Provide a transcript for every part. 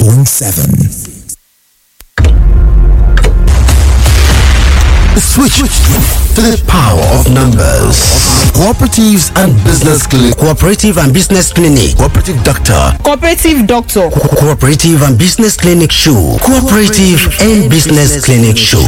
96.7. Switch to the power of numbers. Cooperatives and Business Clinic. Cooperative and Business Clinic. Cooperative Doctor. cooperative doctor Co- Cooperative and Business Clinic Show. Cooperative and Business Clinic Show.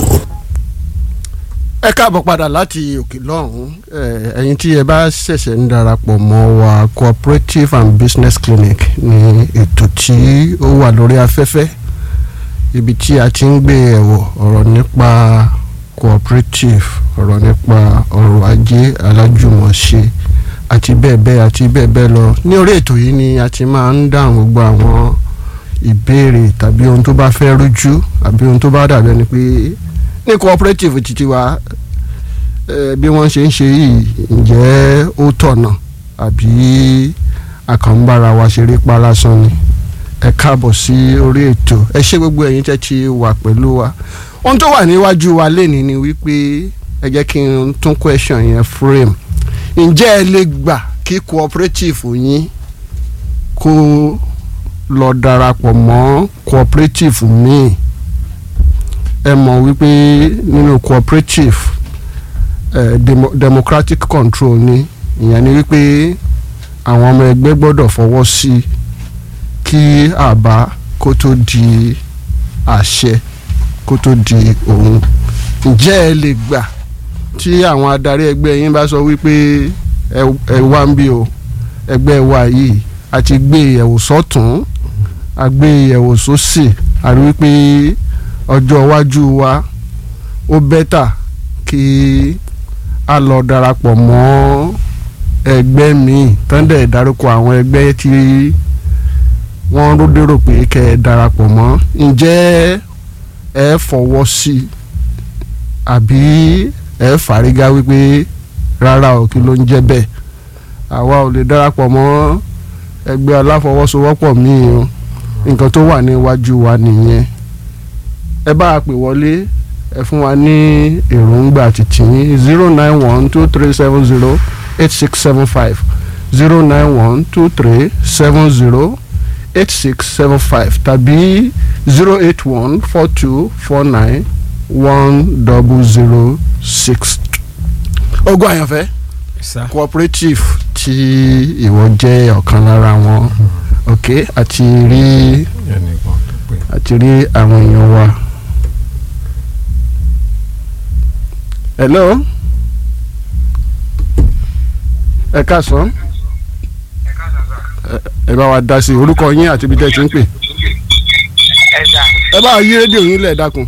ẹ káàbọ̀ padà láti òkè lọ́hùn ẹ̀, ẹ̀yin tí ẹ bá ṣẹ̀ṣẹ̀ ń darapọ̀ mọ́ wa cooperative and business clinic ní ètò tí ó wà lórí afẹ́fẹ́ ibi tí a ti ń gbé ẹ̀wọ̀ ọ̀rọ̀ nípa cooperative ọ̀rọ̀ nípa ọrọ̀ ajé alájùmọ̀ṣe àti bẹ́ẹ̀ bẹ́ẹ̀ àti bẹ́ẹ̀ bẹ́ẹ̀ lọ ní orí ètò yìí ni a ti máa ń dáhùn gbogbo àwọn ìbéèrè tàbí ohun tó bá fẹ́ rújú àbí ohun tó bá dàbí ẹni pé ní cooperative títí wa eh, bí wọ́n ṣe ń ṣe yìí ǹjẹ́ ó tọ̀nà àbí àkànbára wa ṣeré pa lásán ni ẹ káàbọ̀ sí orí ètò ẹ ṣé gbogbo ẹ̀yin tẹ́ ti wà pẹ̀lú wa ohun tó wà níwájú wa lénìí ni wípé ẹ jẹ́ kí n tún question yẹn frame ǹjẹ́ ẹ lè gbà kí cooperative yín kó lọ darapọ̀ mọ́ cooperative míì ẹ mọ̀ wípé nínú cooperative eh, demo, democratic control ni ìyẹn ni wípé àwọn ọmọ ẹgbẹ́ gbọ́dọ̀ fọwọ́ sí kí àbá kó tó di àṣẹ kó tó di òun ǹjẹ́ ẹ lè gbà tí àwọn adarí ẹgbẹ́ yín bá sọ wípé ẹ ẹ wá ń bí o ẹgbẹ́ wa yìí a ti gbé ìyẹ̀wò sọ́tún a gbé ìyẹ̀wò sósì a rí wípé ọjọ́ iwájú wa ó bẹ́tà kí a lọ darapọ̀ mọ́ ẹgbẹ́ míì tán dẹ̀ dárúkọ àwọn ẹgbẹ́ tí wọ́n ró dérò pé kẹ́ ẹ darapọ̀ mọ́ ǹjẹ́ ẹ fọwọ́ sí i àbí ẹ fàrígá wípé rárá o kí ló ń jẹ́ bẹ́ẹ̀ àwa ò lè darapọ̀ mọ́ ẹgbẹ́ aláfọwọ́sowọ́pọ̀ míì o nǹkan tó wà níwájú wa nìyẹn ẹ bá a pè wọlé ẹ fún wa ní èròǹgbà títí zero nine one two three seven zero eight six seven five zero nine one two three seven zero eight six seven five tàbí zero eight one four two four nine one double zero six. ogun àyànfẹ́ cooperative tí ìwọ jẹ́ ọ̀kan lára wọn ok àti rí àti rí àwọn èèyàn wa. hello ẹ káàsán ẹ- ẹ bá wa dá sí i orúkọ yín àti ibi tẹ́ ẹ ti ń pè ẹ̀dà ẹ bá wa yí rédíò yín lẹ̀ dákun.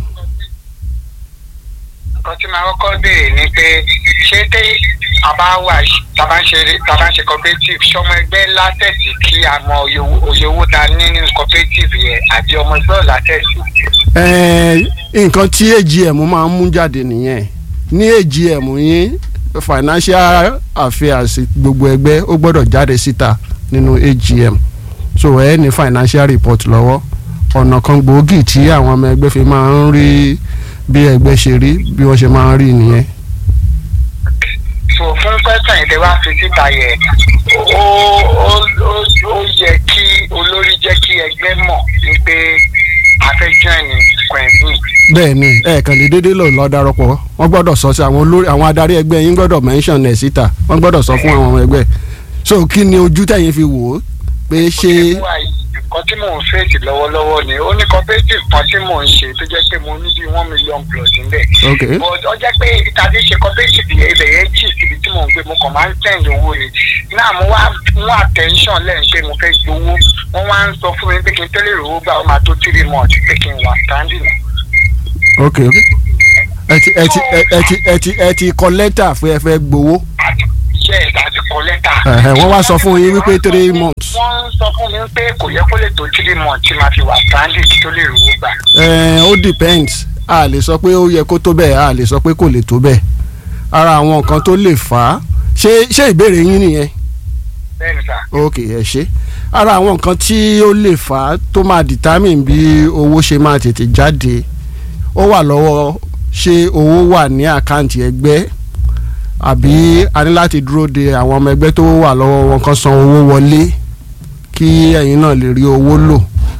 nǹkan tí màá kọ́kọ́ béèrè ni pé ṣé tẹ́ àbá wà tàbá ń ṣe tàbá ń ṣe cooperative ṣọmọ ẹgbẹ́ látẹ̀sí kí a mọ òye owó- òye owó ta ní nínú cooperative yẹn àbí ọmọ ẹgbẹ́ ò látẹ̀sí. Ẹ̀ẹ́, nǹkan tí AGM máa ń mú jáde nìyẹn ní AGM yín financial affairs gbogbo ẹgbẹ́ ó gbọ́dọ̀ jáde síta nínú AGM so ẹ ní financial report lọ́wọ́ ọ̀nà kan gbòógì tí àwọn ọmọ ẹgbẹ́ fi máa ń rí bí ẹgbẹ́ ṣe rí bí wọ́n ṣe máa ń rí nìyẹn. so fún pẹ́sàn yìí tẹ́ wá fi síta yẹn ó ó ó ó yẹ kí olórí jẹ́ kí ẹgbẹ́ mọ̀ ní pé a fẹ́ join ní quentin. bẹ́ẹ̀ ni ẹ̀ẹ̀kan lè déédéé lò lọ darapọ̀ wọ́n gbọ́dọ̀ sọ sí àwọn olórí àwọn adarí ẹgbẹ́ yín gbọ́dọ̀ mention ẹ̀ síta wọ́n gbọ́dọ̀ sọ fún àwọn ọmọ ẹgbẹ́ so kí ni ojú tẹ̀yìn fi wò ó pé ṣé nǹkan tí mò ń fèsì lọ́wọ́lọ́wọ́ ni ó ní cooperative kan tí mò ń ṣe tó jẹ́ pé mo ní bí one million plus níbẹ̀. ok but ó jẹ́ pé ibi tàbí ṣe cooperative yẹn ibẹ̀ yẹn jì síbi tí mò ń gbé mo kàn máa ń send owó ni náà mo wá mú attention lẹ́yìn pé mo fẹ́ gbowó wọ́n wá ń sọ fún mi pé kí n tẹ́lẹ̀ rówó gbà ó máa tó three months pé kí n wà standing. ok ok ẹ ti ẹ ti ẹ ẹ ti ẹ ti ẹ ti kọ lẹ́tà fún ẹ fẹ́ gbowó yes àti kọ lẹ́tà. Ẹ̀hẹ̀, wọ́n wá sọ fún yín wípé three months wọ́n ń sọ fún mi pé kò yẹ kó lè tó three months tí màá fi wà standing kí tó lè rówó gbà. Ẹ̀ẹ̀, ó depends a lè sọ pé ó yẹ kó tó bẹ́ẹ̀ a lè sọ pé kò lè tó bẹ́ẹ̀ ara àwọn nǹkan tó lè fà á ṣé ṣé ìbéèrè yín nìyẹn bẹ́ẹ̀ni sà. ok ẹ ṣe ara àwọn nǹkan tí ó lè fà á tó máa determine bí owó ṣe máa tètè jáde ó wà lọ́wọ́ ṣé owó wà ní àkáǹtì ẹgbẹ́ àbí a ní láti dúró de àwọn ọmọ ẹgbẹ́ tó wà lọ́wọ́ wọn kan san owó wọlé kí ẹ̀yin náà lè rí owó lò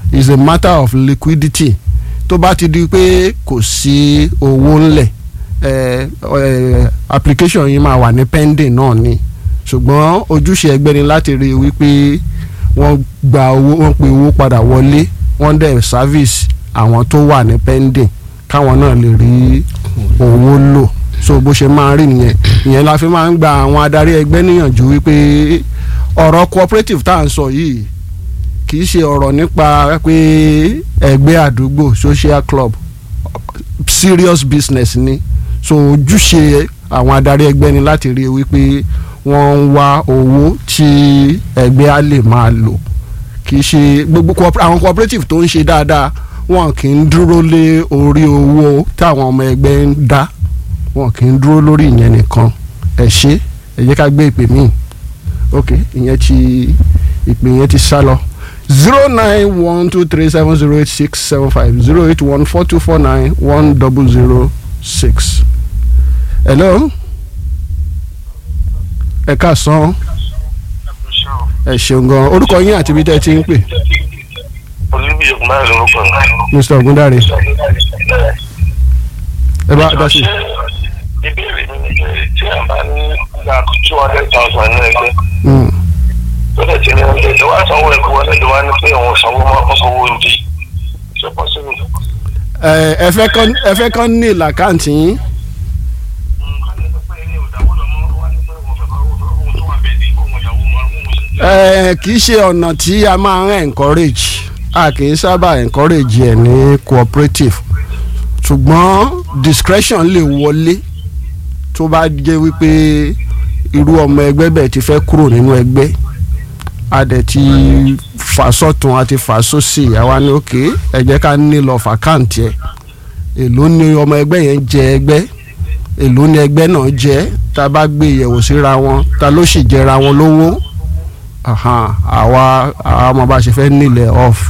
is a matter of liquidity tó bá ti di pé kò sí owó ńlẹ̀ eh, eh, application yìí máa wà ní pending náà ni ṣùgbọ́n ojúṣe ẹgbẹ́ ni láti rí i wípé wọ́n gba owó wọ́n pe owó padà wọlé wọ́n dẹ̀ service àwọn tó wà ní pending káwọn náà lè rí owó lò so bó ṣe máa rí nìyẹn ìyẹn la fi máa ń gba àwọn adarí ẹgbẹ́ níyànjú wípé ọ̀rọ̀ cooperative tá à ń sọ yìí kì í ṣe ọ̀rọ̀ nípa pé ẹgbẹ́ àdúgbò social club serious business ni so ojúṣe àwọn adarí ẹgbẹ́ ni láti rí i wípé wọ́n ń wá owó tí ẹgbẹ́ á lè máa lò kì í ṣe gbogbo cooper- àwọn cooperative tó ń ṣe dáadáa wọn kì í dúró lé orí owó táwọn ọmọ ẹgbẹ́ ń dá wọn kì í dúró lórí ìyẹn nìkan ẹ ṣe ẹ jẹ́ ká gbé ìpè míì ok ìyẹn ti ìpè yẹn ti sá lọ zero nine one two three seven zero eight six seven five zero eight one four two four nine one double zero six. hello ẹ káàsán ẹ ṣeun gan orúkọ yín àti ibi tẹ́ ẹ ti ń pè olùbíyẹ kò máa lórúkọ mr ogundare ẹ bá dá sí. ìbéèrè mi ni pé tí a bá ní gba two hundred thousand ní ẹgbẹ́ Mm. tó dẹ̀ ti ní oúnjẹ tó wá sanwó ẹ̀kọ́ wọlé tó wá ní pé òun sanwó mọ́ ọkọ̀wé oúnjẹ ṣé pọ́sibú. ẹ ẹ fẹ́ kán ẹ fẹ́ kán ní làkáǹtì yín ẹ kì í ṣe ọ̀nà tí a máa ń encourage a kì í sábà encourage ẹ̀ ní cooperative ṣùgbọ́n discretion lè wọlé tó bá jẹ́ wípé irú ọmọ ẹgbẹ́ bẹ́ẹ̀ ti fẹ́ kúrò nínú ẹgbẹ́ a dẹ̀ ti fà sọ́tún a ti fà sósì àwa ní òkè ẹ jẹ́ ká ní lọ fàkáǹtì ẹ̀ èló ni ọmọ ẹgbẹ́ yẹn jẹ ẹgbẹ́ èló ni ẹgbẹ́ náà jẹ tá a bá gbé ìyẹ̀wò síra wọn ta ló sì jẹra wọn lówó ahan, àwa àwa ọmọ bá ṣe fẹ́ nílẹ̀ off.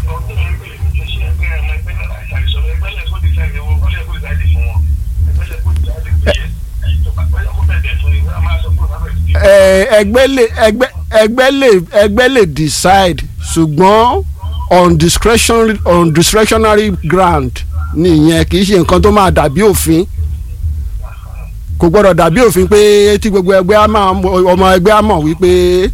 Ẹ, ẹgbẹ́ lè ẹgbẹ́ ẹgbẹ́ lè ẹgbẹ́ lè decide ṣùgbọ́n on discretionary on discretionary ground nìyẹn kì í ṣe nǹkan tó máa dàbí òfin kò gbọ́dọ̀ dàbí òfin pé tí gbogbo ẹgbẹ́ á máa ọmọ ẹgbẹ́ á mọ̀ wípé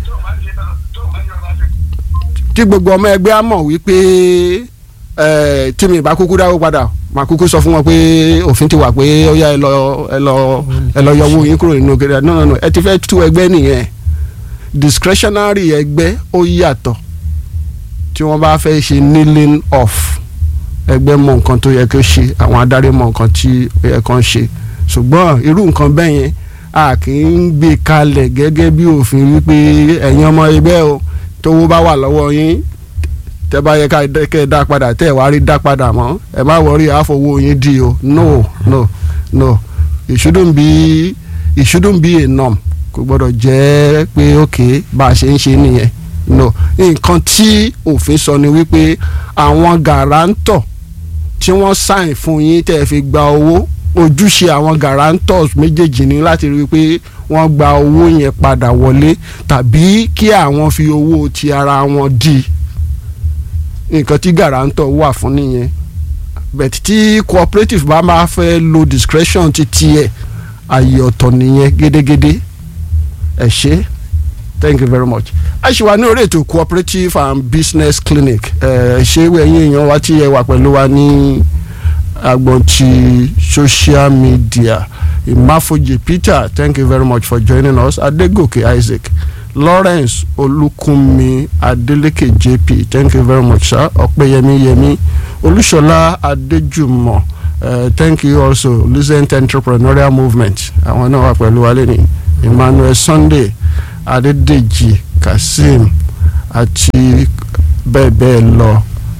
tí gbogbo ọmọ ẹgbẹ́ á mọ̀ wípé ẹ tí mi bá kúkú dáwó padà màá kúkú sọ fún wọn pé òfin ti wà pé ó yá ẹ lọ ẹ lọ ẹ lọ yọ owó yín kúrò nínú gẹ́gẹ́ no no no ẹ ti fẹ́ tú ẹgbẹ́ nìyẹn discretionary ẹgbẹ́ ó yàtọ̀ tí wọ́n bá fẹ́ ṣe kneeling off ẹgbẹ́ mọ nǹkan tó yẹ kó ṣe àwọn adarí mọ nǹkan tí ó yẹ kó ṣe ṣùgbọ́n irú nǹkan bẹ́ẹ̀ yẹn a kì í gbé kalẹ̀ gẹ́gẹ́ bí òfin wípé ẹ̀yin ọmọ ẹgbẹ́ o tówó bá wà lọ́wọ́ yín tẹ́ bá yẹ ká kẹ́ ẹ dá padà tẹ́ ẹ wá rí dá padà mọ́ ẹ má wọrí àfọwọ́ yín di o no no no it shouldn't be it shouldn't be a norm kò gbọ́dọ̀ jẹ́ pé ok bá a ṣe ń ṣe nìyẹn no nǹkan tí òfin sọ ni wípé àwọn gàrántọ̀ tí wọ́n sign fún yín tẹ́ ẹ fi gba owó ojúṣe àwọn guarantors méjèèjì ni láti rí i pé wọ́n gba owó yẹn padà wọlé tàbí kí àwọn fi owó ti ara wọn di nǹkan tí guarantor wà fún nìyẹn bẹ̀t tí cooperative bá máa fẹ́ lo discretion ti tiẹ̀ àyè ọ̀tọ̀ nìyẹn gédégédé ẹ ṣé thank you very much a ṣì wà ní orí ètò cooperative and business clinic ẹ ṣé ẹ̀yin èèyàn wa tí ẹ wà pẹ̀lú wa ní agbọn ti social media imafoje peter thank you very much for joining us adegoke isaac lawrence olùkùnmi adeleke jp thank you very much sir ọpẹ́yẹmí yẹmí olúṣọlá adéjùmọ̀ uh, thank you also lucent entrepreneurial movement àwọn náà wà pẹ̀lú wa lẹ́nu emmanuel sunday adédèjì kazeem àti bẹ́ẹ̀ bẹ́ẹ̀ lọ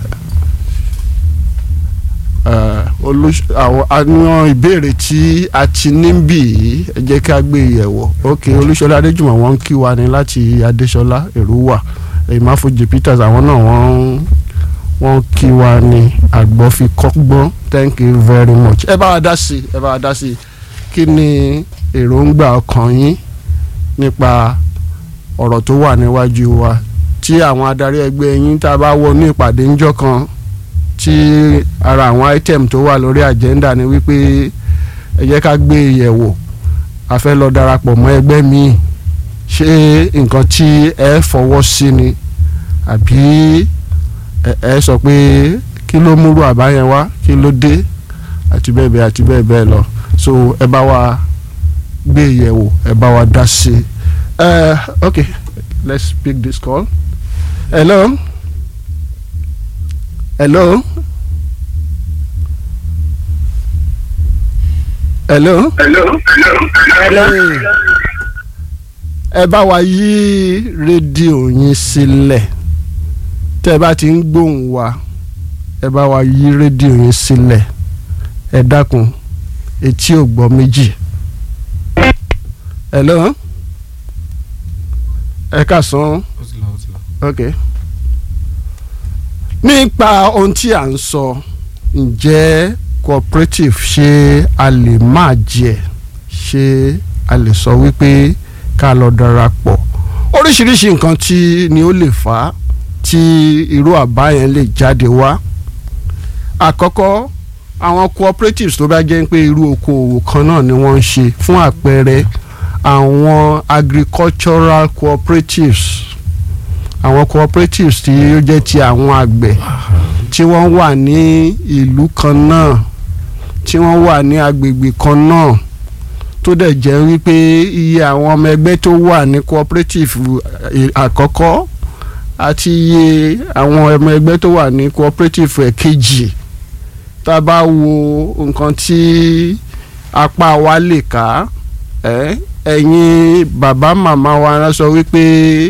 àwọn ìbéèrè tí a ti níbí yìí ẹ jẹ́ ká gbé yẹ̀wò ok olúṣọlá adéjùmọ̀ wọ́n ń kí wa ní láti adéṣọlá èrúwà ìmáfojì peters àwọn náà wọ́n wọ́n kí wa ní àgbọ̀fikọ́gbọ́n thank you very much ẹ bá wa dá sí ẹ bá wa dá sí kí ni èròǹgbà ọkàn yín nípa ọ̀rọ̀ tó wà níwájú wa tí àwọn adarí ẹgbẹ́ yín tá a bá wọnú ìpàdé ńjọ́ kan tí ara àwọn item tó wà lórí agenda ni wípé ẹ jẹ́ ká gbé e yẹ̀wò a fẹ́ lọ darapọ̀ mọ́ ẹgbẹ́ míì ṣé nǹkan tí ẹ fọwọ́ sí ni àbí ẹ ẹ sọ pé kí ló múrú àbá yẹn wá kí ló dé àti bẹ́ẹ̀ bẹ́ẹ̀ àti bẹ́ẹ̀ bẹ́ẹ̀ lọ so ẹ bá wa gbé e yẹ̀wò ẹ bá wa dá sí i uh, okay let's pick this call hello hello hello Hey. ẹ bá wa yí rédíò yín sílẹ̀ tẹ́ ẹ bá ti ń gbóhùn wa ẹ bá wa yí rédíò yín sílẹ̀ ẹ dákun etí ò gbọ́ méjì hello ẹ kà sán ok nípa ohun tí à ń sọ ǹjẹ́ cooperative ṣé a lè máa jẹ ṣé a lè sọ wípé ká lọ darapọ̀ oríṣiríṣi nǹkan tí ni ó lè fà á tí irú àbá yẹn lè jáde wá àkọ́kọ́ àwọn cooperatives tó bá jẹ́ pé irú okòòwò kan náà ni wọ́n ń ṣe fún àpẹẹrẹ àwọn agricultural cooperatives àwọn cooperatives tí ó jẹ́ ti àwọn àgbẹ̀ tí wọ́n wà ní ìlú kan náà tí wọ́n wà ní agbègbè kan náà tó dẹ̀ jẹ́ wípé iye àwọn ọmọ ẹgbẹ́ tó wà ní cooperative eh, àkọ́kọ́ àti iye àwọn ọmọ ẹgbẹ́ tó wà ní cooperative ẹ̀kejì tá a bá wo nǹkan tí apá wa lè ká ẹ́ ẹ̀yin bàbá màmá wa sọ wípé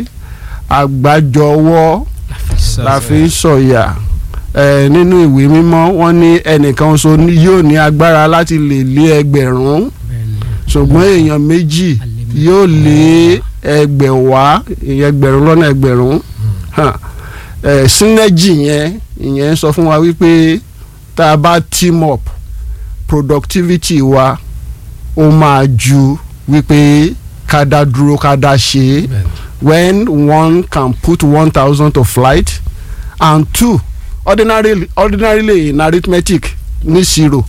àgbájọwọ́ la fi ń sọ̀yà ẹ̀ nínú ìwé mímọ́ wọ́n ní ẹnìkan ṣoṣo ní- yóò ní agbára láti lè lé ẹgbẹ̀rún ṣùgbọ́n èèyàn méjì yóò lé ẹgbẹ̀wá ìyẹn ẹgbẹ̀rún lọ́nà ẹgbẹ̀rún hàn, ẹ̀ synergy yẹn ìyẹn sọ fún wa wípé tá a bá team up productivity wa ó máa ju wípé ká dá dúró ká dá ṣe é when one can put one thousand to flight and two ordinarily ordinarily in arithmetic ní zero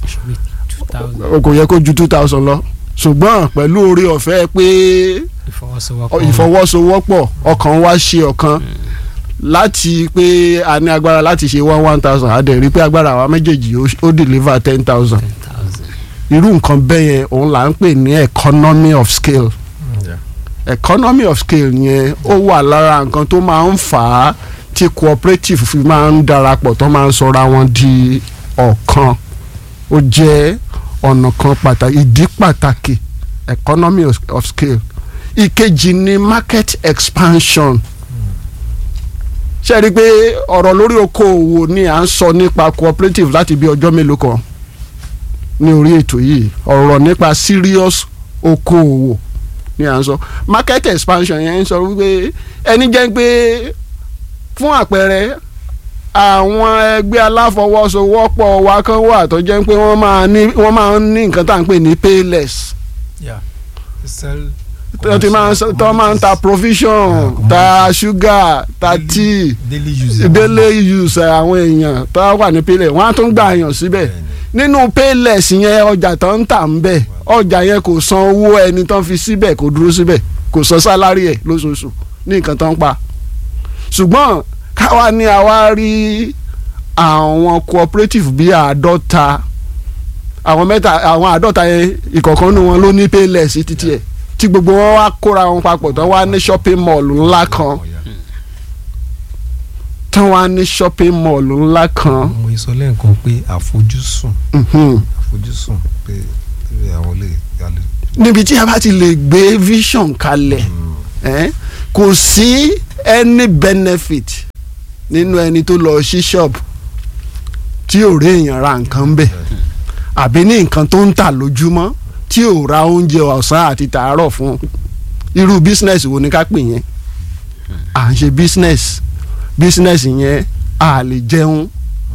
o kò yẹ kó ju two thousand lọ ṣùgbọ́n pẹ̀lú oore ọ̀fẹ́ pé ìfọwọ́sowọ́pọ̀ ìfọwọ́sowọ́pọ̀ ọkàn wa ṣe ọ̀kan láti pé a ní agbára láti ṣe one one thousand a dẹ̀ rí pé agbára àwa méjèèjì ó- ó deliver ten thousand ten thousand. irú nǹkan bẹ́ẹ̀ yẹn òun là ń pè ní economy of scale economy of scale yẹn ó wà lára nǹkan tó máa ń fà á tí cooperative fi máa ń darapọ̀ tó máa ń sọra wọn di ọ̀kan ó jẹ́ ọ̀nà kan pàtàkì ìdí pàtàkì economy of, of scale ìkejì ni market expansion ṣe rí i pé ọ̀rọ̀ lórí okòòwò ni à ń sọ nípa cooperative láti bí ọjọ́ mélòó kan ní orí ètò yìí ọ̀rọ̀ nípa serious okòòwò ni à ń sọ market expansion yẹn ń sọ wípé ẹni jẹ́ pé fún àpẹẹrẹ àwọn ẹgbẹ́ aláfọwọ́sowọ́pọ̀ wa kan wà tó jẹ́ pé wọ́n máa ní wọ́n máa ń ní nǹkan tá à ń pè ní payless Yeah. Sell tó ti máa ń sọ- tó máa ń ta provision ta sugar ta tea daily use. daily use àwọn èèyàn tó wà ní payless wọ́n á tún gbà yàn síbẹ̀ nínú payless yẹn ọjà tó ń tà ń bẹ̀ ọjà yẹn kò san owó ẹni tó ń fi síbẹ̀ kò dúró síbẹ̀ kò san sálárì ẹ̀ lóṣooṣù ní nǹkan tó ń pa ṣùgbọ́n káwa ní àwa rí àwọn cooperative bíi àádọ́ta àwọn mẹ́ta àwọn àádọ́ta yẹn ìkọ̀ọ̀kan nínú wọn ló ní payless títí ẹ̀ tí gbogbo wọn wá kóra wọn papọ̀ tó wá ní shopping mall ńlá kan tí wọ́n á ní shopping mall ńlá kan. mo sọ lẹ́ẹ̀kan pé àfojúsùn mhm. àfojúsùn pé pé àwọn lè yálè. níbi tí a bá ti lè gbé vision kalẹ̀ eh, kò sí any benefit nínú ẹni tó lọ sí shop tí ò rí èèyàn ra nǹkan bẹ̀ àbí ní nǹkan tó ń tà lójúmọ́ tí ò ra oúnjẹ ọ̀sán àti tàárọ̀ fún irú business wo ni ká pè yẹn à ń ṣe business business yẹn a lè jẹun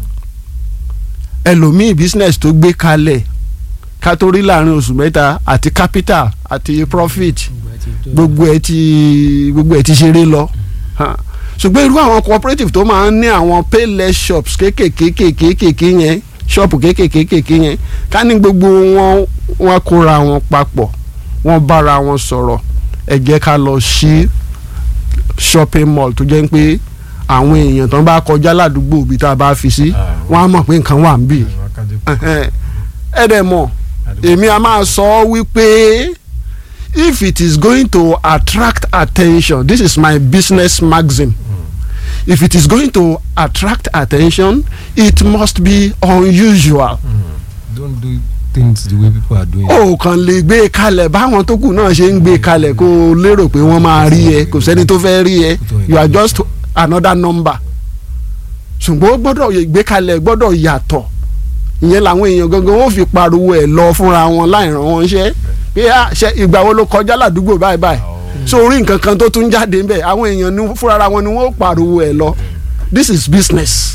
ẹlòmíì business tó gbé kalẹ̀ ká tó rí láàrin oṣù mẹ́ta àti capital àti profit gbogbo ẹ ti gbogbo ẹ ti ṣeré lọ Ha. ṣùgbọ́n irú àwọn cooperative tó máa ń ní àwọn payless shops kéékèèké yẹn ṣọ́ọ̀pù kéékèèké yẹn ká ní gbogbo wọn wọn kóra wọn papọ̀ wọn bára wọn sọ̀rọ̀ ẹ jẹ́ ká lọ sí shopping mall tó jẹ́ pé àwọn èèyàn tó ń bá kọjá ládùúgbò bí tá a bá fi sí wọn á mọ̀ pé nǹkan wà ń bì ẹ dẹ̀ mọ̀ èmi a máa sọ wípé if it is going to attract attention this is my business maxim if it is going to attract attention it must be unusual. don't do things the way people are doing. o kàn lè gbé e kalẹ̀ báwọn tó kù náà ṣe ń gbé e kalẹ̀ kó o lérò pé wọ́n máa rí ẹ kò sẹ́ni tó fẹ́ rí ẹ you are just another number ṣùgbọ́n ó gbọ́dọ̀ gbé kalẹ̀ gbọ́dọ̀ yàtọ̀ ìyẹn làwọn èèyàn gangan ó fi pariwo ẹ̀ lọ fúnra wọn láì ràn wọ́n ṣẹ́ pé ṣe ìgbà wo ló kọjá ládùúgbò báyìí báyìí so orí nǹkan kan tó tún jáde ń bẹ̀ àwọn èèyàn ní fúnra wọn ni wọ́n ó pariwo ẹ̀ lọ this is business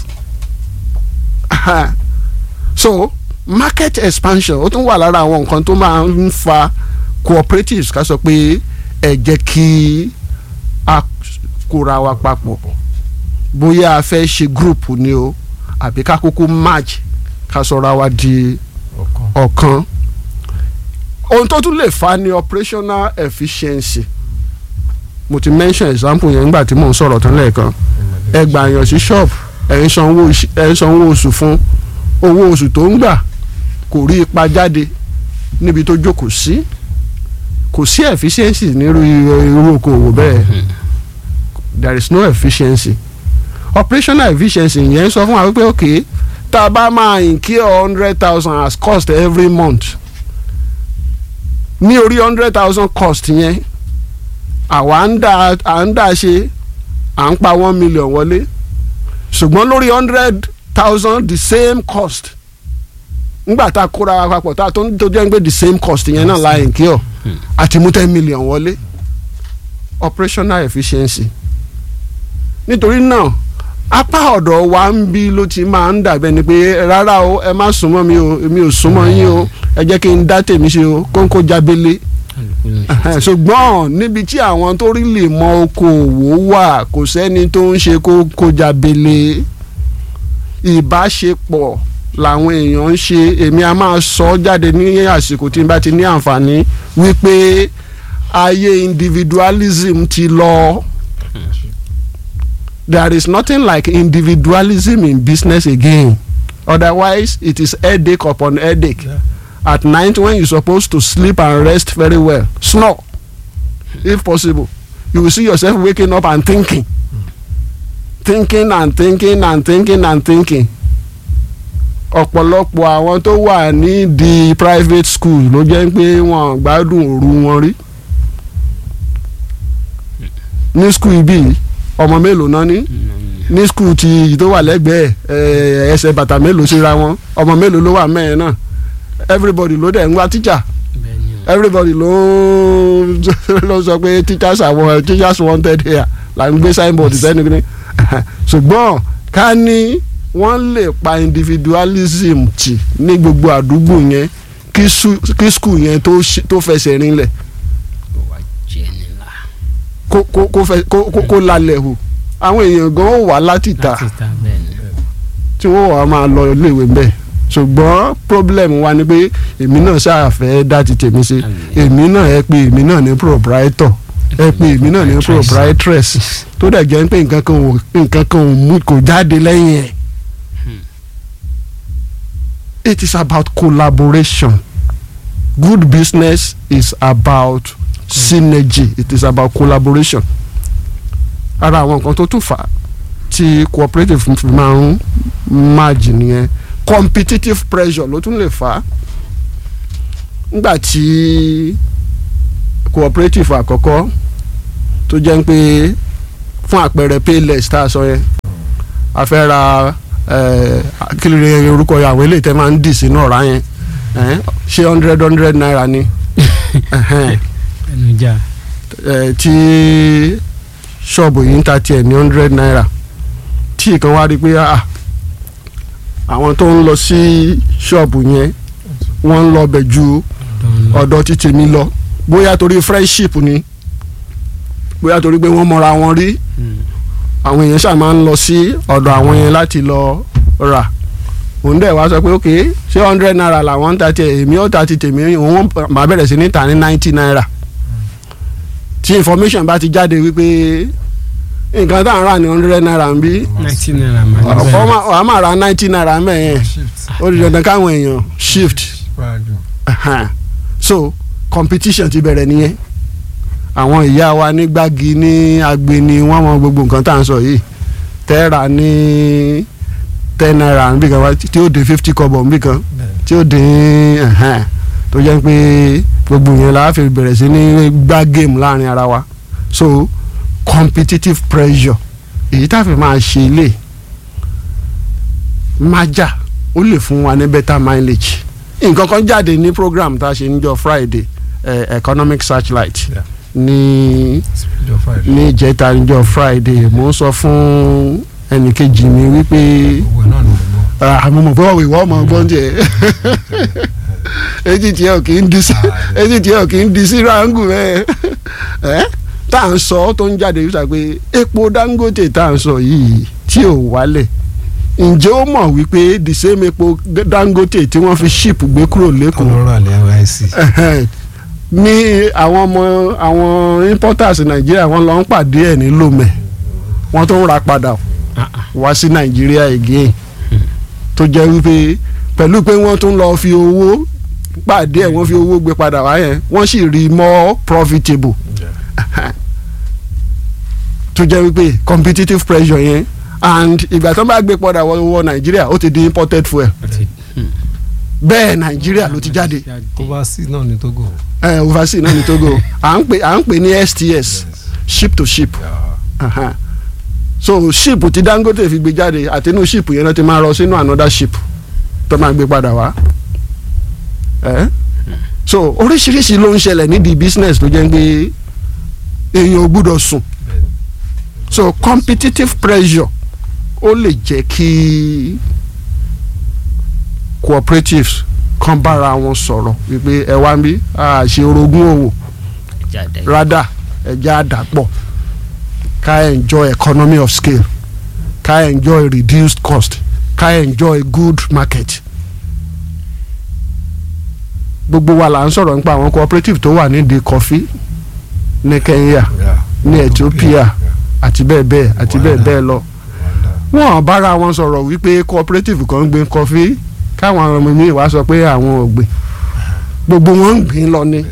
so market expansion ó tún wà lára àwọn nǹkan tó máa ń fa cooperatives ká sọ pé ẹ jẹ́ kí a kóra wa papọ̀ bóyá a fẹ́ ṣe group ni o àbí ká kúkú match ká sọra wa di ọ̀kan ohun tó tún lè fa ni operational efficiency mo ti mention example yẹn nígbà tí mò ń sọ̀rọ̀ tán lẹ́ẹ̀kan ẹ gbà yàn sí shop ẹ̀ ń sanwó ẹ̀ ń sanwó oṣù fún owó oṣù tó ń gbà kò rí ipa jáde níbi tó jókòó sí kò sí efficiency nírú irú okòwò bẹ́ẹ̀ there is no efficiency operational efficiency yẹn sọ fún wa wípé ok tá a bá máa incur hundred thousand as cost every month ní orí hundred thousand cost yẹn àwa ń dà à ń dà ṣe à ń pa one million wọlé ṣùgbọ́n lórí hundred thousand the same cost ngbà tá a kóra wa papọ̀ tá a tó ń tó jẹ́ pé the same cost yẹn náà la incur àti mú ten million wọlé operational efficiency nítorí náà apá ọ̀dọ̀ wa ń bí ló ti máa ń dàbẹ́ ni pé rárá o ẹ má súnmọ́ mi o èmi ò súnmọ́ yín o ẹ jẹ́ kí n dá tèmi ṣe o kóńkó jábélé ṣùgbọ́n níbi tí àwọn tó rí lè mọ okòwò wà kò sẹ́ni tó ń ṣe kóńkó jábélé ìbáṣepọ̀ làwọn èèyàn ń ṣe èmi a máa sọ jáde ní àsìkò tí n bá ti ní àǹfààní wípé ayé individualism ti lọ. There is nothing like individualism in business again. Otherwise, it is headache upon headache. Yeah. At night, when you're supposed to sleep and rest very well, snore, if possible. You will see yourself waking up and thinking, thinking and thinking and thinking and thinking. ọ̀pọ̀lọpọ̀ àwọn tó wà ní di private school ló jẹ́ pé wọ́n gbádùn òru wọn rí ní school bíi ọmọ mélòó náà ní ní school ti tó wà lẹ́gbẹ̀ẹ́ ẹsẹ̀ bàtà mélòó síra wọn ọmọ mélòó ló wà mẹ́rin náà everybody ló dẹ̀ ń wá teacher everybody ló ló sọ pé teachers àwọn teachers wanted here là ń gbé signboard sẹ́ni ní ṣùgbọ́n ká ní wọ́n lè pa individualism tì ní gbogbo àdúgbò yẹn kí school yẹn tó fẹsẹ̀ rinlẹ̀ kó kó kó fẹ kó kó kó lálẹ́ o àwọn èèyàn gan ó wà láti ta tí wọ́n wà máa lọ iléèwé bẹ́ẹ̀ ṣùgbọ́n problem wa ni pé èmi náà ṣàfẹ́ dá ti tèmi ṣe èmi náà ẹ pé èmi náà ní proprietor ẹ pé èmi náà ní proprietress tó dẹ̀ jẹ́ pé nǹkan kan ò nǹkan kan ò mú kò jáde lẹ́yìn ẹ̀ it is about collaboration good business is about synergy it is about collaboration ara àwọn nǹkan tó tún fà á tí cooperative fi máa ń merge nìyẹn competitive pressure ló tún lè fà á nígbà tí cooperative àkọ́kọ́ tó jẹ́ pé fún àpẹẹrẹ payless tá a sọ yẹn a fẹ́ ra kí ló yẹ orúkọ àwọn eléyìí tẹ́ máa ń dì sínú ọ̀rá yẹn ṣé hundred hundred naira ni ẹnujà. ẹ tí ṣọ́ọ̀bù yìí ń ta tiẹ̀ ní hundred naira tí ìkan wá rí i pé ah àwọn tó ń lọ sí ṣọ́ọ̀bù yẹn wọ́n ń lọ bẹ̀ ju ọ̀dọ̀ títì mi lọ bóyá torí friendship ni bóyá torí pé wọ́n mọra wọn rí àwọn èèyàn ṣáà máa ń lọ sí ọ̀dọ̀ àwọn yẹn láti lọ rà òun dẹ̀ wá sọ pé ok ṣé hundred naira làwọn ń ta tiẹ̀ èmi ó ta ti tèmi òun máa bẹ̀rẹ̀ sí ní ta ní ninety naira tí information bá ti jáde wípé nǹkan tá à ń rà ní hundred naira ń bí ninety naira máa ń ọmọ bẹ̀rẹ̀ wàá máa ra ninety naira mẹ́yẹn shift ó di dandan káwọn èèyàn shift prado Ahan. so competition ti bẹ̀rẹ̀ nìyẹn àwọn ìyá wa ní gbági ní agbeni wọ́n mọ gbogbo nǹkan tá à ń sọ yìí tẹ́ra ní ten naira níbì kan wá tí ó dé fifty kọ́bọ̀ níbì kan tí ó dé ẹ̀hẹ́n, tó jẹ́ pé gbogbo yẹn la fi bẹ̀rẹ̀ sí ní gbá game láàrin ara wa so competitive pressure èyí tá a fi máa ṣe ilé májà ó lè fún wa ní better mileage nǹkan kan jáde ní program tá a ṣe níjọ́ Friday eh, economic searchlight Yeah. ní speed of fire ní ìjẹta níjọ́ Friday mo ń sọ fún ẹnìkejì mi wípé owó náà ni mo gbọ́ àmọ́ mọ̀ pé wọ́n ìwọ́ ọmọ ọgbọ́n tiẹ̀ etí tiẹ̀ ò kì í di sí etí tiẹ̀ ò kì í di sí ráńgù bẹ́ẹ̀ ẹ́ tá à ń sọ tó ń jáde yìí sọ pé epo Dangote tá à ń sọ yìí tí ò wálẹ̀ ǹjẹ́ ó mọ̀ wípé the same epo Dangote tí wọ́n fi ship gbé kúrò lẹ́kọ̀ọ́ kọlọ́rọ̀ àlẹ́ NYSC ẹhẹn, ní àwọn ọmọ àwọn importers nàìjíríà wọ́n lọ ń pàdé ẹ̀ ní lomẹ wọ́n tó ń ra padà wá sí nàìjíríà again tó jẹ́ wípé pẹ̀lú pé wọ́n tún lọ fi owó pàdé ẹ̀ wọ́n fi owó gbé padà wá yẹn wọ́n sì rí more profitable tó jẹ́ wípé competitive pressure yẹn and ìgbà tó bá gbé padà wọ wọ nàìjíríà ó ti di imported fuel bẹ́ẹ̀ nàìjíríà ló ti jáde overseas náà ní Togo ẹ overseas náà ní Togo à ń pè à ń pè ní STS ship to ship Yeah. Aha. so ship tí Dangote fi gbé jáde àtinú ship yẹn náà ti máa rọ sínú another ship tó máa gbé padà wá ẹ so oríṣiríṣi ló ń ṣẹlẹ̀ nídìí business tó jẹ́ pé èèyàn ò gbúdọ̀ sùn so competitive pressure ó lè jẹ́ kí cooperatives kan bára wọn sọ̀rọ̀ wípé ẹ wá ń bí a ṣe orogún òwò jáde rádà ẹja àdàpọ̀ ká enjoy economy of scale ká enjoy reduced cost ká enjoy good market gbogbo wa là ń sọ̀rọ̀ nípa àwọn cooperative tó wà nídìí kọfí ní Kenya Yeah. ní Ethiopia Yeah. àti bẹ́ẹ̀ bẹ́ẹ̀ àti bẹ́ẹ̀ Rwanda. bẹ́ẹ̀ lọ Rwanda. wọ́n bára wọn sọ̀rọ̀ wípé cooperative kan ń gbin kọfí káwọn ọmọ mi wá sọ pé àwọn ò gbìn gbogbo wọn ń gbìn lọ ni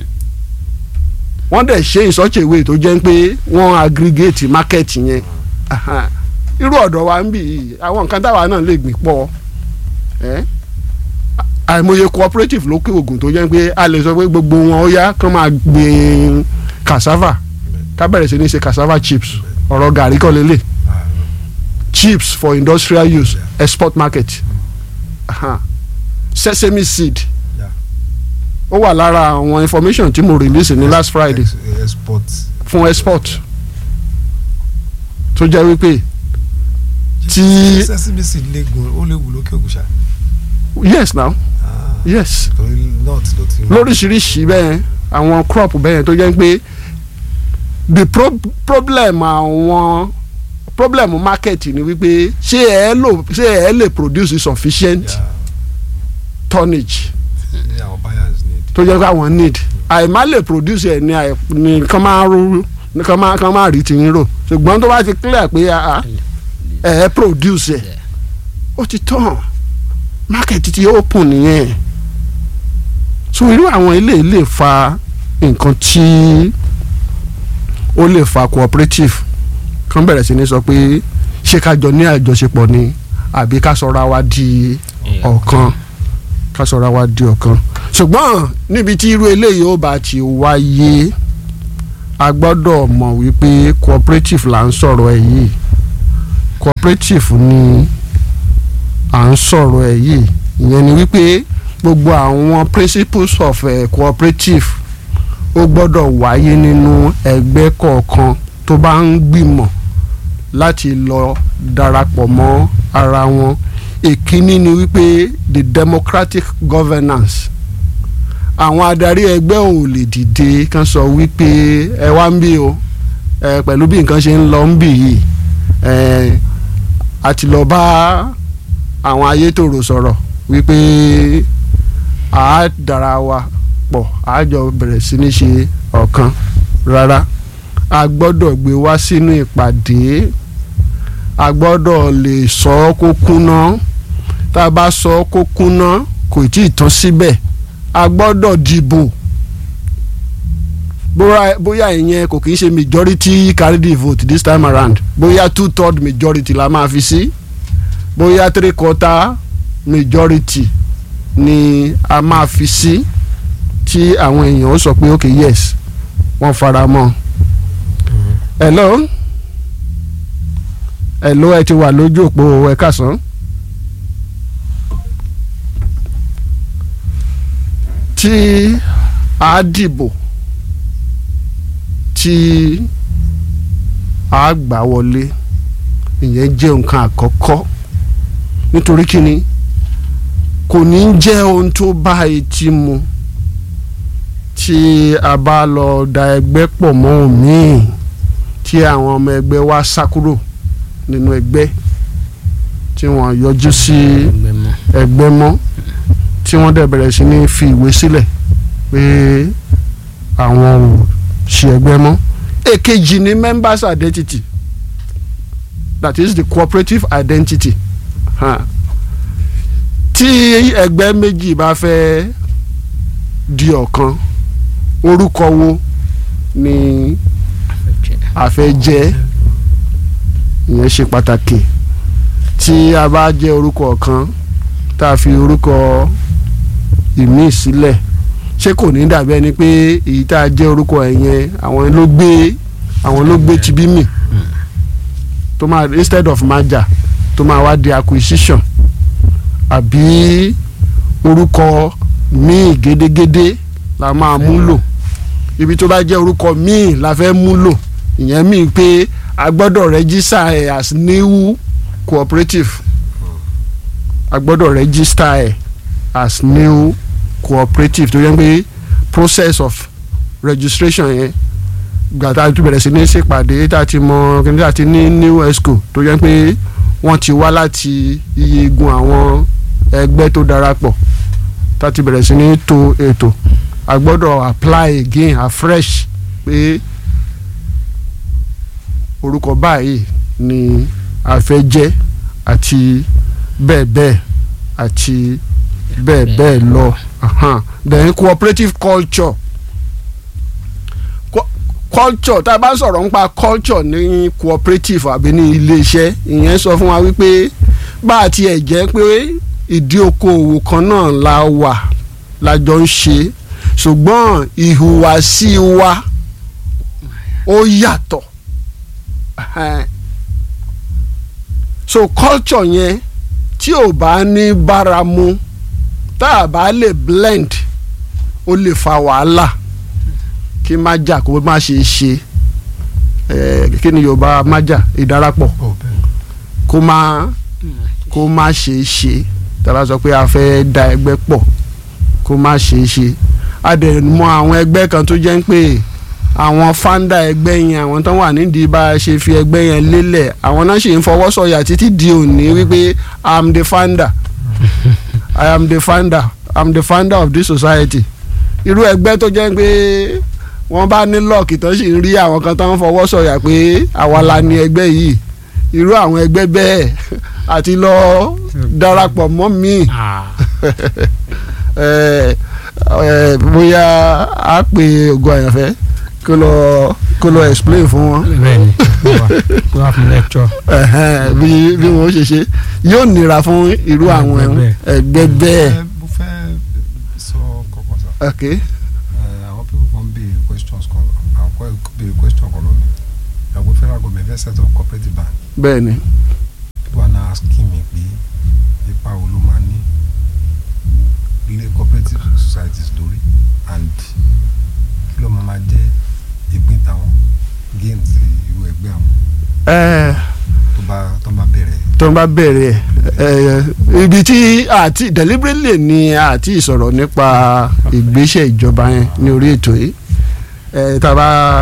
wọ́n dẹ̀ ṣe in such a way tó jẹ́ pé wọ́n aggregate market yẹn Aha. irú ọ̀dọ̀ wa ń bì yìí àwọn nǹkan táwa náà lè gbìn pọ̀ ẹ́ àìmọye cooperative lókè ògùn tó jẹ́ pé a lè sọ pé gbogbo wọn ó yá kán máa gbìn cassava ká bẹ̀rẹ̀ sí ní ṣe cassava chips ọ̀rọ̀ gàrí kọ́ lélẹ̀ Ah, chips for industrial use export market Aha. sesame seed Yeah. ó wà lára àwọn information tí mo release ní last Friday ex- export fún export tó jẹ́ wípé tí sesame seed léegun ó léwu lókè ògùn ṣá yes now Ah, yes torí north ló ti lóríṣiríṣi bẹ́ẹ̀ àwọn crop bẹ́ẹ̀ tó jẹ́ pé the pro problem àwọn problem market ni wípé ṣé ẹ lò ṣé ẹ lè produce sufficient Yeah. tonnage ní àwọn buyers need tó jẹ́ pé àwọn need àìmá lè produce ẹ̀ ní àì ní kán máa rú ní kán máa kán máa rí tìyín rò ṣùgbọ́n tó bá ti clear pé ah, ah, ẹ̀ ẹ́ produce ẹ̀ ó ti tán market ti open nìyẹn so irú àwọn ilé lè fa nǹkan tí ó lè fa cooperative kan bẹ̀rẹ̀ sí ní sọ pé ṣé ká jọ ní àjọṣepọ̀ ni àbí ká sọra wa di ọ̀kan ká sọra wa di ọ̀kan ṣùgbọ́n níbi tí irú eléyìí ó bá ti wáyé a gbọ́dọ̀ mọ̀ wípé cooperative là ń sọ̀rọ̀ ẹ̀ yìí cooperative ni à ń sọ̀rọ̀ ẹ̀ yìí ìyẹn ni wípé gbogbo àwọn principles of uh, cooperative ó gbọ́dọ̀ wáyé nínú ẹgbẹ́ kọ̀ọ̀kan tó bá ń gbìmọ̀ láti lọ darapọ̀ mọ́ ara wọn èkíní ni wípé the democratic governance àwọn adarí ẹgbẹ́ ò lè dìde kán sọ wípé ẹ wá ń bí o ẹ pẹ̀lú bí nǹkan ṣe ń lọ ń bì yìí ẹ a ti lọ bá àwọn ayétòrò sọ̀rọ̀ wípé a dára wa pọ̀ a jọ bẹ̀rẹ̀ sí ní ṣe ọ̀kan rárá a gbọ́dọ̀ gbé wá sínú ìpàdé a gbọ́dọ̀ lè sọ ọ́ kó kúná tá a bá sọ ọ́ kó kúná kò tí ì tán síbẹ̀ a gbọ́dọ̀ dìbò bóyá bóyá ìyẹn kò kì í ṣe majority carry the vote this time around bóyá two third majority la máa fi sí bóyá three quarter majority ni a máa fi sí tí àwọn èèyàn ó sọ pé ok yes wọ́n fara mọ́ hello hello ẹ ti wà lójú òpó ẹ kásán. tí a dìbò tí a gbà wọlé ìyẹn jẹ́ nǹkan àkọ́kọ́ nítorí kíni kò ní jẹ́ ohun tó bá etí mu tí a bá lọ da ẹgbẹ́ pọ̀ mọ́ òmíì tí àwọn ọmọ ẹgbẹ́ wa sá kúrò nínú ẹgbẹ́ tí wọ́n yọjú sí ẹgbẹ́ mọ́. ẹgbẹ́ mọ́ tí wọ́n dẹ̀ bẹ̀rẹ̀ sí ní fi ìwé sílẹ̀ pé àwọn ò ṣe ẹgbẹ́ mọ́. èkejì ni members identity that is the cooperative identity huh. tí ẹgbẹ́ méjì bá fẹ́ di ọ̀kan orúkọ wo ni a fẹ́ jẹ́ ìyẹn ṣe pàtàkì tí a bá jẹ́ orúkọ kan tá a fi orúkọ ìmíì sílẹ̀ ṣé kò ní dàbí ẹni pé èyí tá a jẹ́ orúkọ ẹ̀ yẹn àwọn ló gbé àwọn ló gbé tibí mì tó máa instead of merger tó máa wá di acquisition àbí orúkọ míì gédégédé la máa mú lò ibi tó bá jẹ́ orúkọ míì la fẹ́ mú lò ìyẹn míì pé a gbọ́dọ̀ register ẹ̀ as new cooperative a gbọ́dọ̀ register ẹ̀ as new cooperative tó yẹ pé process of registration yẹn gbàtà tó bẹ̀rẹ̀ sí ní ṣèpàdé tá a ti mọ kíni tá a ti ní new esco tó yẹ pé wọ́n ti wá láti iye igun àwọn ẹgbẹ́ tó darapọ̀ tá a ti bẹ̀rẹ̀ sí ní to ètò a gbọ́dọ̀ apply again afresh pé orúkọ báyìí ni a fẹ́ jẹ́ àti bẹ́ẹ̀ bẹ́ẹ̀ àti bẹ́ẹ̀ bẹ́ẹ̀ lọ Ahan. then cooperative culture Co- culture tá a bá sọ̀rọ̀ nípa culture ní cooperative àbí ní iléeṣẹ́ ìyẹn sọ fún wa wípé bá a tiẹ̀ jẹ́ pé ìdí okòòwò kan náà la wà la jọ ń ṣe ṣùgbọ́n ìhùwàsí wa ó yàtọ̀ Ahan. so culture yẹn tí ò bá ní báramu tá a bá lè blend ó lè fa wàhálà kí má jà kó má ṣe ṣe ẹ kí ni yorùbá má jà ìdarapọ̀ ọ̀ bẹ́ẹ̀ kó má kó má ṣe ṣe tá a bá sọ pé a fẹ́ da ẹgbẹ́ pọ̀ kó má ṣe ṣe a dẹ̀ mọ àwọn ẹgbẹ́ kan tó jẹ́ ń pè àwọn founder ẹgbẹ́ yẹn àwọn tó wà nídìí bá a ṣe fi ẹgbẹ́ yẹn lélẹ̀ àwọn náà ṣì ń fọwọ́ sọ̀yà títí di òní wípé i'm the founder i am the founder i'm the founder of this society irú ẹgbẹ́ tó jẹ́ pé wọ́n bá ní lọ́ọ̀kì tó sì ń rí àwọn kan tó ń fọwọ́ sọ̀yà pé àwa la ní ẹgbẹ́ yìí irú àwọn ẹgbẹ́ bẹ́ẹ̀ àti lọ darapọ̀ mọ́ mi ẹ ẹ bóyá a pè ògo àyànfẹ́ kó lọ kó lọ explain fún wọn bẹ́ẹ̀ni kó wá kó wá fún lecture. ẹhẹn, bí bí wọn ó ṣe ṣe yóò nira fún irú àwọn Ẹgbẹ́ ẹgbẹ́ bẹ́ẹ̀ Ẹ, mo fẹ́ sọ kọ̀ọ̀kan sá ok Ẹ, àwọn people kan béèrè questions kan àwọn kan béèrè question kan lónìí ìyàwó federal government fẹ́ set up cooperative bank bẹ́ẹ̀ ni people are now asking me pé ipa wo ló máa ní ilé cooperative societies lórí and kí ló máa máa jẹ́ ìpín tàwọn gains irú ẹgbẹ́ àwọn ẹ tó bá tó bá bẹ̀rẹ̀ tó ń bá bẹ̀rẹ̀ ẹ ibi tí àti deliberately ni àti ìsọ̀rọ̀ nípa ìgbésẹ̀ ìjọba yẹn ní orí ètò yìí ẹ tá a bá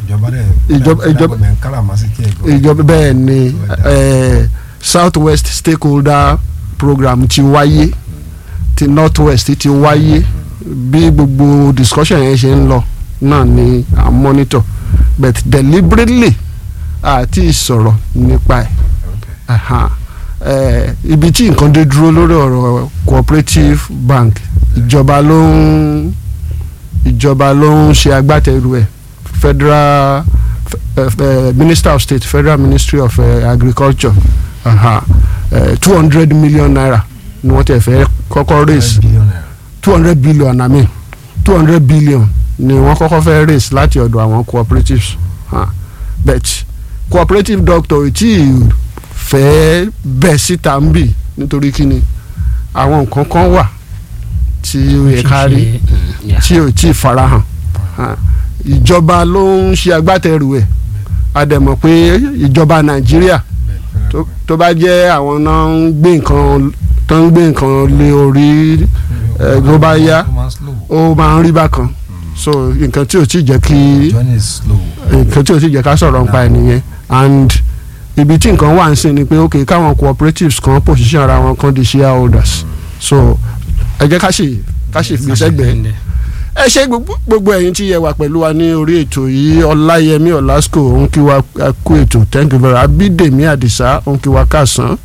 ìjọba dẹ̀ Ìjọba- ìjọba- ìjọba káràmásìkì ẹ̀ ìjọba bẹ́ẹ̀ ni eh, south west stakeholder program ti wáyé ti north west ti wáyé bí gbogbo discussion yẹn ṣe ń lọ náà ni à ń monitor but deliberately àti ìsọ̀rọ̀ nípa ẹ̀ Aha. Eh, ibi tí nǹkan dé dúró lórí ọ̀rọ̀ cooperative bank ìjọba ló ń ìjọba ló ń ṣe agbátẹrù ẹ̀ federal uh, uh, minister of state federal ministry of uh, agriculture two hundred million naira ni wọ́n tẹ̀ fẹ́ kọ́kọ́ raise two hundred billion i mean two hundred billion ni wọ́n kọ́kọ́ fẹ́ raise láti ọ̀dọ̀ àwọn cooperatives uh, but cooperative doctor tí fẹ́ bẹ̀ síta ń bì nítorí kíni àwọn nǹkan kan wà tí ó yẹ ká rí tí ò tí ì farahàn Ah, ìjọba ló ń ṣe agbátẹrù ẹ̀ a dẹ̀ mọ̀ pé ìjọba nàìjíríà tó- tó bá jẹ́ àwọn náà ń gbé nǹkan tó ń gbé nǹkan lé orí ẹ̀ tó bá yá ó máa ń rí bákan so nǹkan tí ò tí ì jẹ́ kí journey is slow nǹkan tí ò tí ì jẹ́ ká sọ̀rọ̀ nípa ẹ̀ nìyẹn and ibi tí nǹkan wà ń sìn ni pé ok káwọn cooperatives kan position ara wọn kan di shareholders so ẹ jẹ́ ká ṣe ká ṣe fi sẹ́gbẹ̀ẹ́ ẹ ṣe gbogbo gbogbo ẹ̀yin tí yẹ wà pẹ̀lú wa ní orí ètò yìí ọláyẹmí ọlásùkò òun kí wa kú ètò thank you very much abídèmí àdìsá òun kí wa káàsán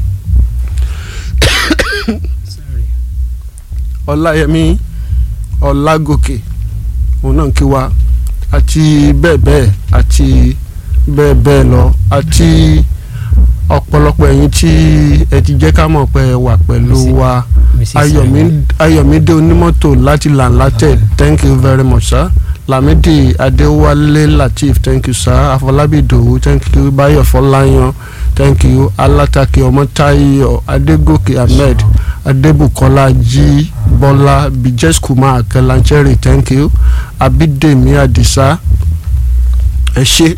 ọláyẹmí ọlágòkè òun náà kí wa àti bẹ́ẹ̀ bẹ́ẹ̀ àti bẹ́ẹ̀ bẹ́ẹ̀ lọ àti ọ̀pọ̀lọpọ̀ ẹ̀yin tí ẹ ti jẹ́ ká mọ̀ pé ẹ wà pẹ̀lú wa ayọ̀mí ayọ̀mídé onímọ́tò láti làǹlátẹ̀ thank you very much sir lamidi adéwálé lateef thank you sir afọlábí ìdòwú thank you báyọ̀ fọláyan thank you alátakè ọmọtáyọ̀ adégòkè ahmed adébùkọ́lá jí bọ́lá bijes kumar kẹlancheri thank you abídèmí àdìsá ẹ ṣé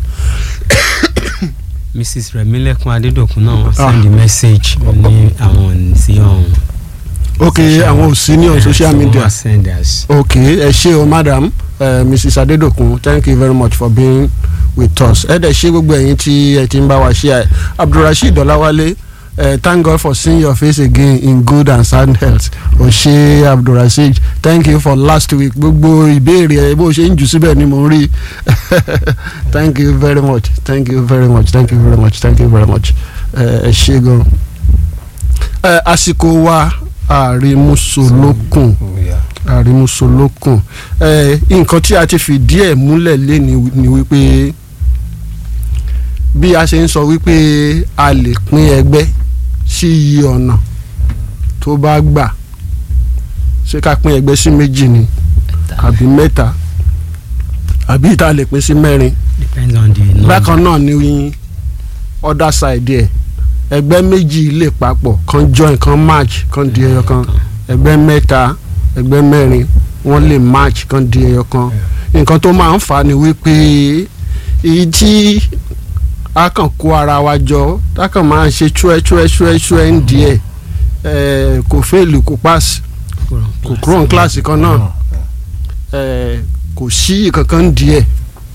mrs remilekun adedokun náà wọ́n Ah. send message ní àwọn sí ọ̀hún. ok àwọn ò sí ní on social media. wọ́n send us. ok ẹ ṣé o madam uh, mrs adedokun thank you very much for being with us ẹ dẹ̀ ṣé gbogbo ẹ̀yin tí ẹ ti ń bá wa ṣe ẹ abdulrasheed ọláwálé uh, thank god for seeing your face again in good and sound health o ṣé abdulrasheed thank you for last week gbogbo ìbéèrè ẹ bó ṣe ń jù síbẹ̀ ni mo ń rí thank you very much thank you very much thank you very much thank you very much ẹ ẹ ṣé gan ẹ àsìkò wa àrímúsolókùn àrímúsolókùn ẹ nǹkan tí a ti fìdí ẹ̀ múlẹ̀ lé ni ni wípé bí a ṣe ń sọ wípé a lè pín ẹgbẹ́ sí iye ọ̀nà tó bá gbà ṣé ká pín ẹgbẹ́ sí méjì ni àbí mẹ́ta àbí ìta lè pín sí mẹ́rin depends on the number. bákan náà ni other side ẹ̀ ẹgbẹ́ méjì lè papọ̀ kan join kan match kan di ẹyọ kan ẹgbẹ́ mẹ́ta ẹgbẹ́ mẹ́rin wọ́n lè match kan di ẹyọ kan nǹkan tó máa ń fà á ni wípé èyí tí a kàn kó ara wa jọ a kàn máa ń ṣe chúẹ́ chúẹ́ chúẹ́ chúẹ́ ń díẹ̀ ẹ̀ kò fẹ́ẹ̀lì kò pass kò kúrò ní kíláàsì kan náà ẹ̀ kò sí kankan ń díẹ̀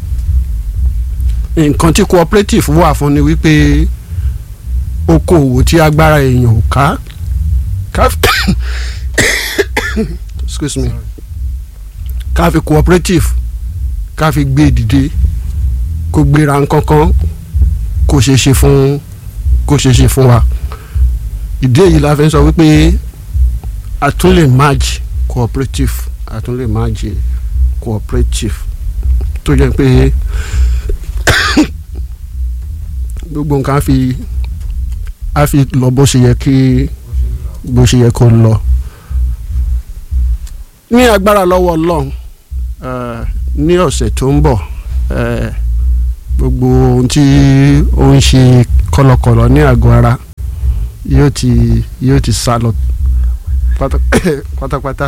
nǹkan tí cooperative wà fún ni wípé okòwò tí agbára èèyàn ò ká ká excuse me ká fi cooperative ká fi gbé dìde kó gbéra nǹkankan kó ṣe ṣe fún kó ṣe ṣe fún wa ìdí èyí la fi ń sọ wípé a tún lè merge cooperative a tún lè merge cooperative tó jẹ́ pé gbogbo nǹkan á fi á fi lọ bó ṣe yẹ kí bó ṣe yẹ kó lọ ní agbára lọ́wọ́ ọlọ́run eh, ní ọ̀sẹ̀ tó ń bọ̀ eh, gbogbo ohun tí ó ń ṣe kọlọkọlọ ní àgọ́ ara yóò ti yóò ti sá lọ pátá- pátápátá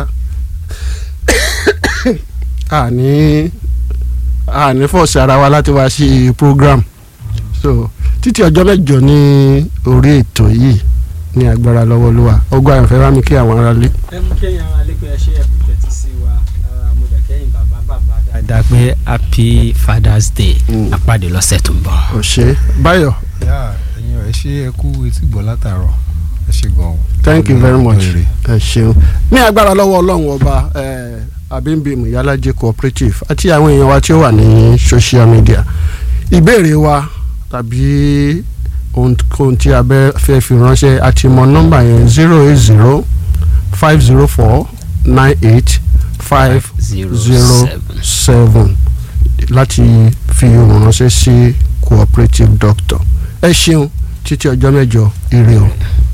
àní àní fọ̀ọ̀sì ara wa láti wá sí program so títí ọjọ́ mẹ́jọ ní orí ètò yìí ní agbára lọ́wọ́ olúwa ọgbà àyànfẹ́ bá mi kí àwọn ará lé. ẹ mú kéèyàn alẹ́ pé ẹ ṣe ẹ̀kú tẹ̀tí sí wa mo dẹ̀ kẹ́yìn bàbá bàbá dáadáa. dáadáa pé happy father's day Mm. apàdé lọ́sẹ̀ tó ń bọ̀. ò ṣe báyọ̀ yá ẹ̀yin ọ̀ ẹ ṣe ẹ kú etí gbọ́ látàárọ̀ ẹ ṣe gan o. thank you very much Èrè. ẹ ṣeun ní agbára lọ́wọ́ ọlọ́run ọba eh, abimbimu yálàjẹ cooperative àti àwọn èèyàn wa tí ó wà ní social media ìbéèrè wa tàbí ohunkóhun tí a bẹ́ fẹ́ fi ránṣẹ́ àti mọ nọ́mbà yẹn zero eight zero five zero four nine eight five zero zero seven. seven láti fi ohùn ránṣẹ́ sí cooperative doctor ẹ ṣeun títí ọjọ́ mẹ́jọ ire o.